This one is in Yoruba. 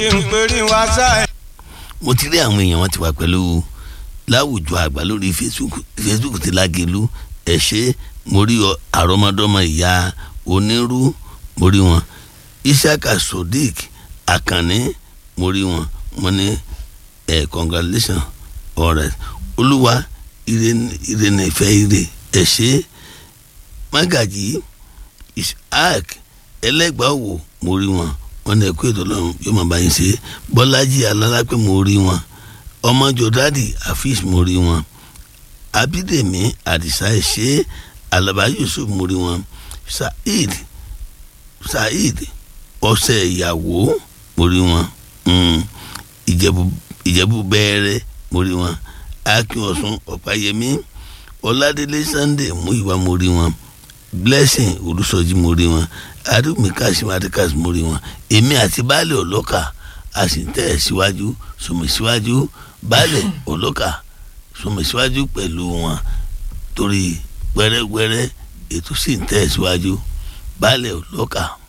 ìpèrè wa sáà. mo ti rí àwọn èèyàn wọn ti wà pẹ̀lú láwùjọ àgbà lórí facebook facebook ti lágẹ̀lú ẹ̀ ṣe mo rí ọ àrọ́mọdọ́mọ ìyá onírú mo rí wọn ishaka sodiq akànní mo rí wọn mo ní ẹ congratulation alright olúwa ire ní ìfẹ́ ire ẹ̀ ṣe magaji ishaq ẹlẹ́gbàá wò mo rí wọn wọn ní ẹkú ètò ọlọ́run yóò máa bá yín ṣe bọ́lájì alálápẹ́ mo rí wọn ọmọ jọdádì afis mo rí wọn abídèmí àdìsá ẹ̀ṣẹ́ alaba yusuf mo rí wọn saheed saheed ọ̀sẹ̀ ìyàwó mo rí wọn ìjẹ̀bú ìjẹ̀bú bẹ́ẹ̀rẹ̀ mo rí wọn akin ọ̀sùn ọ̀páyẹmí ọ̀làdélé sunday mú ìwà mo rí wọn blessing olùsọjí mo rí wọn adúmí kásímù adékásí mo rí wọn èmi àti baálé ọlọ́kà a sì ń tẹ̀ ẹ́ síwájú sùnmí síwájú baálé ọlọ́kà sùnmí síwájú pẹ̀lú wọn torí gbẹrẹgbẹrẹ ètò sì ń tẹ̀ ẹ́ síwájú baálé ọlọ́kà.